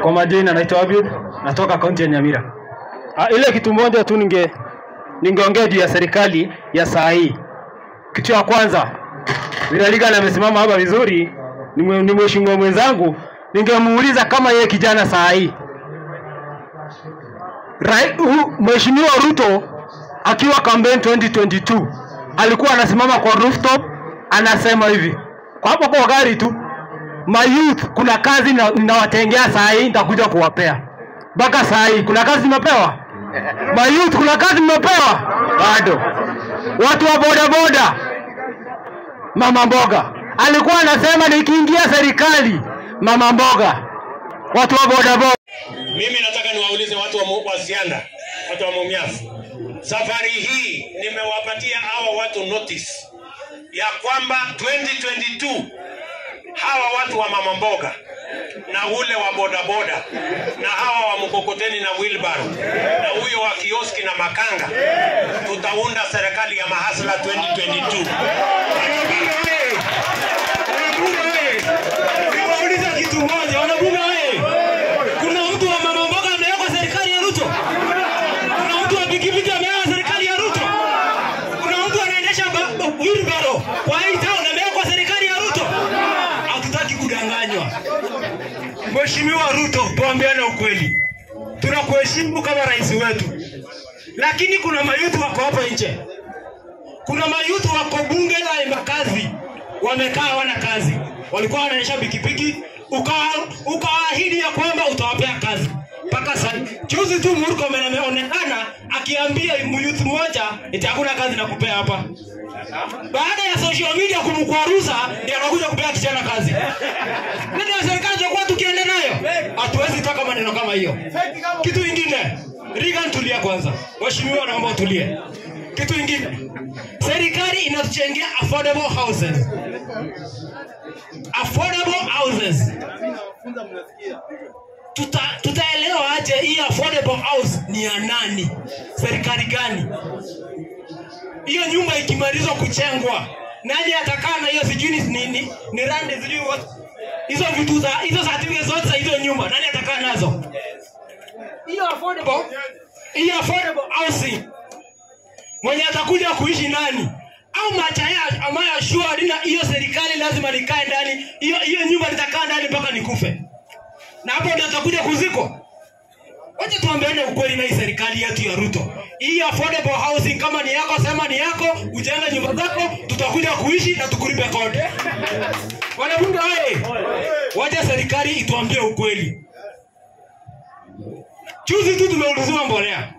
Kwa majina naitwa Abiud, natoka kaunti ya Nyamira. Ah, ile kitu moja tu ninge ningeongea juu ya serikali ya saa hii. Kitu ya kwanza, vile Reagan amesimama hapa vizuri, ni mwe- ni mheshimiwa mwenzangu, ningemuuliza kama yeye kijana saa hii Rai- hu- Mheshimiwa Ruto akiwa campaign 2022 alikuwa anasimama kwa rooftop anasema hivi kwa hapo kwa gari tu my youth, kuna kazi na- ninawatengea saa hii, nitakuja kuwapea. Mpaka saa hii kuna kazi nimepewa? My youth, kuna kazi mmepewa? Bado. Watu wa bodaboda, mama mboga alikuwa anasema nikiingia serikali, mama mboga, watu wa bodaboda Mimi nataka niwaulize watu wa, Mu- wa Sianda, watu wa Mumias, safari hii nimewapatia hawa watu notice ya kwamba 2022 hawa watu wa mama mboga na ule wa bodaboda na hawa wa mkokoteni na wheelbarrow na huyo wa kioski na makanga, tutaunda serikali ya mahasla 2022. Wanabunge wewe! Wanabunge wewe! Niwaulize kitu moja, wanabunge wewe! Kuna mtu wa mama mboga amewekwa serikali ya Ruto? Kuna mtu wa pikipiki amewekwa serikali ya Ruto? Kuna mtu anaendesha ba- ba- wheelbarrow kwa hii town amewekwa serikali ya Ruto? Hatutaki kudanganywa. Mheshimiwa Ruto, tuambiane ukweli, tunakuheshimu kama rais wetu, lakini kuna mayutu wako hapa nje, kuna mayutu wako bunge la Embakasi wamekaa hawana kazi, walikuwa wanaendesha pikipiki, ukawa- ukawaahidi ya kwamba utawapea kazi mpaka sasa. Juzi tu Murkomen ameonekana akiambia muyuth mmoja eti hakuna kazi na kupea hapa. Baada ya social media kumkwaruza, ndio anakuja kupea kijana kazi. Ndio serikali tutakuwa tukienda nayo, hatuwezi taka maneno kama hiyo. Kitu ingine, Reagan, tulia kwanza. Mheshimiwa, naomba utulie. Kitu ingine, serikali inatuchengea affordable houses, affordable houses. Tuta, tutaelewa aje hii affordable house ni ya nani? Serikali gani? hiyo nyumba ikimalizwa kuchengwa, nani atakaa na hiyo sijui ni nini ni rande sijui what hizo vitu za hizo certificate zote za hizo nyumba, nani atakaa nazo? Hiyo affordable, hiyo affordable housing mwenye atakuja kuishi nani? Au machaya ambayo sure na hiyo serikali lazima nikae ndani, hiyo hiyo nyumba nitakaa ndani mpaka nikufe, na hapo ndio atakuja kuzikwa. Wacha tuambiane ukweli na hii serikali yetu ya Ruto. Hii affordable housing kama ni yako, sema ni yako, ujenge nyumba zako, tutakuja kuishi na tukulipe kodi. Wanabunge wewe, wacha serikali ituambie ukweli. Juzi tu tumeuliziwa mbolea,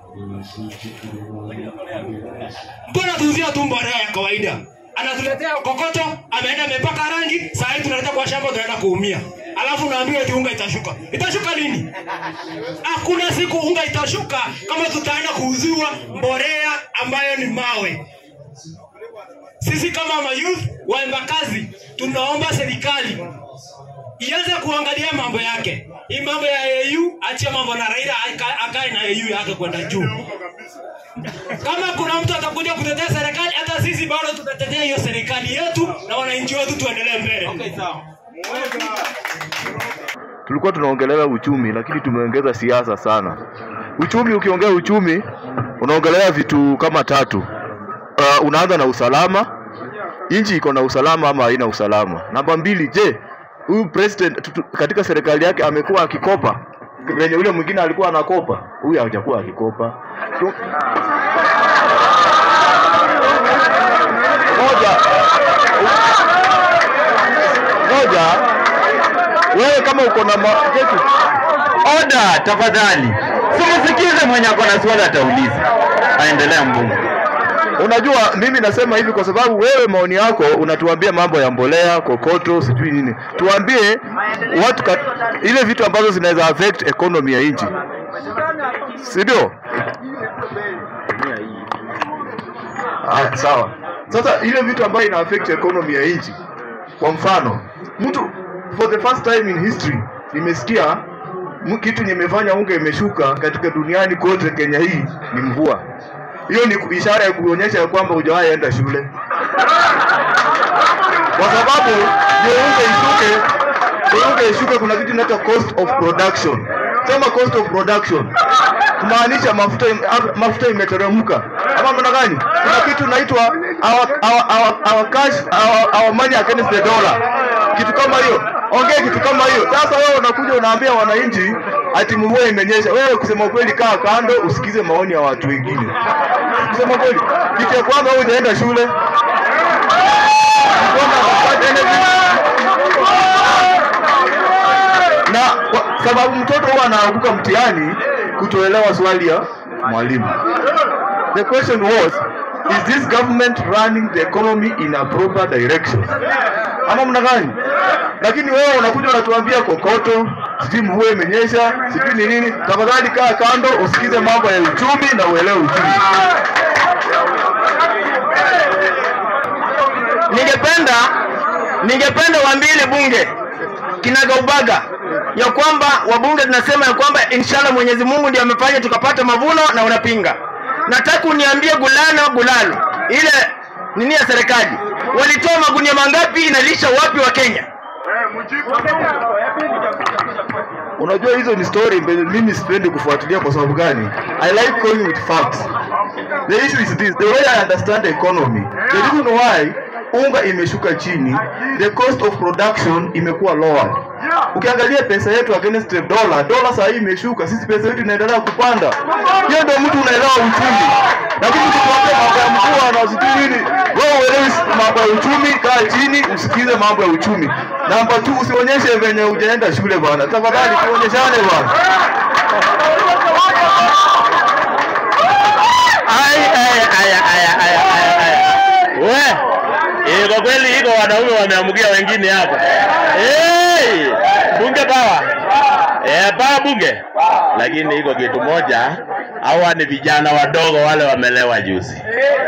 mbona tuuzia tu mbolea ya kawaida? Anatuletea kokoto, ameenda amepaka rangi, saa hii tunaleta kwa shamba, tunaenda kuumia, alafu naambiwa eti unga itashuka. Itashuka lini? Hakuna siku unga itashuka kama tutaenda kuuziwa mbolea ambayo ni mawe. Sisi kama mayouth wa Embakasi tunaomba serikali ianze kuangalia mambo yake. Hii mambo ya AU, achia mambo na Raila aka- akae na AU yake kwenda juu. Kama kuna mtu atakuja kutetea serikali, hata sisi bado tutatetea hiyo serikali yetu na wananchi wetu, tuendelee mbele. tulikuwa tunaongelea uchumi lakini tumeongeza siasa sana. Uchumi, ukiongea uchumi unaongelea vitu kama tatu. Uh, unaanza na usalama, nchi iko na usalama ama haina usalama. Namba mbili, je, huyu president tutu, katika serikali yake amekuwa akikopa venye yule mwingine alikuwa anakopa? Huyu hajakuwa akikopa. Tu- Moja, moja wewe kama uko na ma- kesi Oda tafadhali, simsikize mwenye ako na swali atauliza. Aendelea mbunge. Unajua, mimi nasema hivi kwa sababu wewe maoni yako unatuambia mambo ya mbolea, kokoto, sijui nini. Tuambie watu kat, ile vitu ambazo zinaweza affect economy ya nchi, si ndio? Ah, sawa. Sasa ile vitu ambayo ina affect economy ya nchi, kwa mfano mtu for the first time in history nimesikia mu- kitu nimefanya unga imeshuka katika duniani kote, Kenya hii ni mvua. Hiyo ni ku- ishara ya kuonyesha ya kwamba hujawahi enda shule, kwa sababu ndio unga ishuke unga ishuke, kuna kitu inaitwa cost of production. Sema cost of production kumaanisha mafuta im- mafuta imeteremka, ama maana gani? Kuna kitu inaitwa our, our, our, our cash our, our money against the dollar, kitu kama hiyo. Ongea kitu kama hiyo. Sasa wewe unakuja unaambia wananchi ati mvua imenyesha. Wewe kusema kweli, kaa kando, usikize maoni ya watu wengine. Kusema kweli, kitu ya kwanza wewe hujaenda shule Kusoma, kupata anything. na kwa sababu mtoto huwa anaanguka mtihani kutoelewa swali ya mwalimu. The question was is this government running the economy in a proper direction? Ama mna gani? Lakini wewe unakuja unatuambia kokoto, sijui mvua imenyesha, sijui ni nini. Tafadhali kaa kando, usikize mambo ya uchumi na uelewe uchumi. ningependa ningependa waambie bunge kinagaubaga ya kwamba wabunge tunasema ya kwamba inshallah Mwenyezi Mungu ndiye amefanya tukapata mavuno na unapinga. Nataka uniambie Gulano Gulalo, ile nini ya serikali walitoa magunia mangapi, inalisha wapi wa Kenya? Unajua hizo ni story mbele, mimi sipendi kufuatilia kwa sababu gani? I like going with facts. The issue is this, the way I understand the economy, the reason why unga imeshuka chini, the cost of production imekuwa lower. Ukiangalia pesa yetu against the dollar, dollar saa hii imeshuka, sisi pesa yetu inaendelea kupanda. Hiyo ndio mtu unaelewa uchumi. Lakini tukiongea mambo ya mvua na sijui nini, wewe uelewi mambo ya uchumi, kaa chini usikize mambo ya uchumi. Namba 2 usionyeshe venye hujaenda shule bwana. Tafadhali tuonyeshane bwana. Ai, ai, ai, ai, ai, ai, ai. We, eh, kwa kweli iko wanaume wameamkia wengine hapa. Hey, bunge pawa. Eh, pawa bunge. Lakini iko kitu moja, hawa ni vijana wadogo wale wamelewa juzi.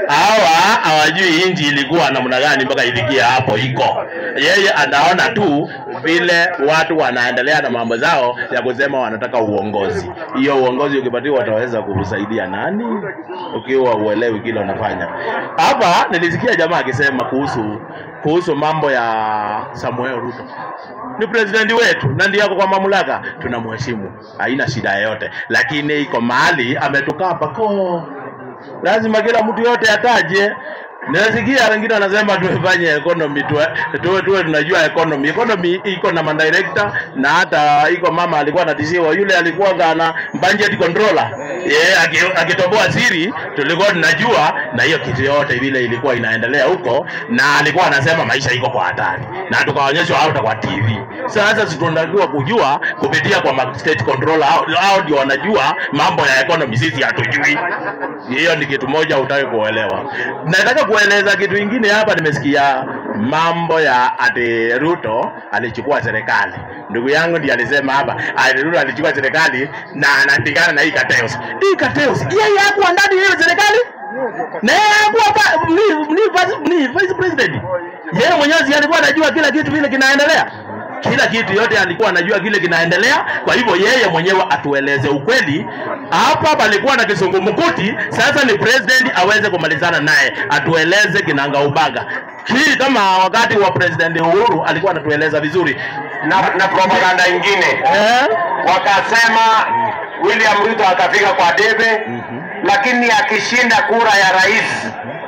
Hawa hawajui inji ilikuwa namna gani mpaka ilikia hapo iko. Yeye anaona tu vile watu wanaendelea na mambo zao ya kusema wanataka uongozi. Hiyo uongozi ukipatiwa wataweza kusaidia nani ukiwa uelewi kile unafanya. Hapa nilisikia jamaa akisema kuhusu kuhusu mambo ya Samuel Ruto ni presidenti wetu na ndiye ako kwa mamlaka, tunamheshimu, haina shida yoyote, lakini iko mahali ametukaa pako, lazima kila mtu yote ataje. Nasikia wengine wanasema tufanye economy tuwe, tuwe, tuwe tunajua economy. Economy iko na madirector na hata iko mama alikuwa anatishiwa, yule alikuwa na budget controller yeye aki- akitoboa siri tulikuwa tunajua, na hiyo kitu yote vile ilikuwa inaendelea huko, na alikuwa anasema maisha iko kwa hatari, na tukaonyeshwa hata kwa TV. Sasa si tunatakiwa kujua kupitia kwa ma- state controller, hao hao ndio wanajua mambo ya economy, sisi hatujui. Hiyo ni kitu moja utaki kuelewa. Nataka kueleza kitu ingine hapa. Nimesikia mambo ya ati Ruto alichukua serikali. Ndugu yangu ndiye alisema hapa ati Ruto alichukua serikali na anapigana na hii Kateus. Hii Kateus yeye hakuwa ndani ya hiyo serikali na yeye hakuwa pa- ni, ni, vice- ni vice president. Yeye mwenyewe si alikuwa anajua kila kitu vile kinaendelea kila kitu yote alikuwa anajua kile kinaendelea. Kwa hivyo yeye mwenyewe atueleze ukweli. Hapa palikuwa na kisungumkuti, sasa ni president aweze kumalizana naye, atueleze kinangaubaga. Hii kama wakati wa president Uhuru alikuwa anatueleza vizuri na, na propaganda ingine eh? wakasema William Ruto atafika kwa debe, lakini akishinda kura ya rais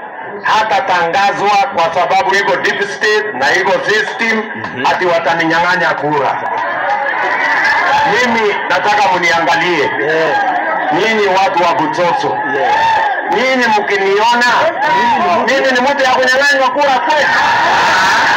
hatatangazwa kwa sababu iko deep state na iko system ati wataninyang'anya kura. Mimi nataka mniangalie nyinyi watu wa Buchoso, nyinyi mkiniona mimi ni mtu ya kunyang'anywa kura kweli?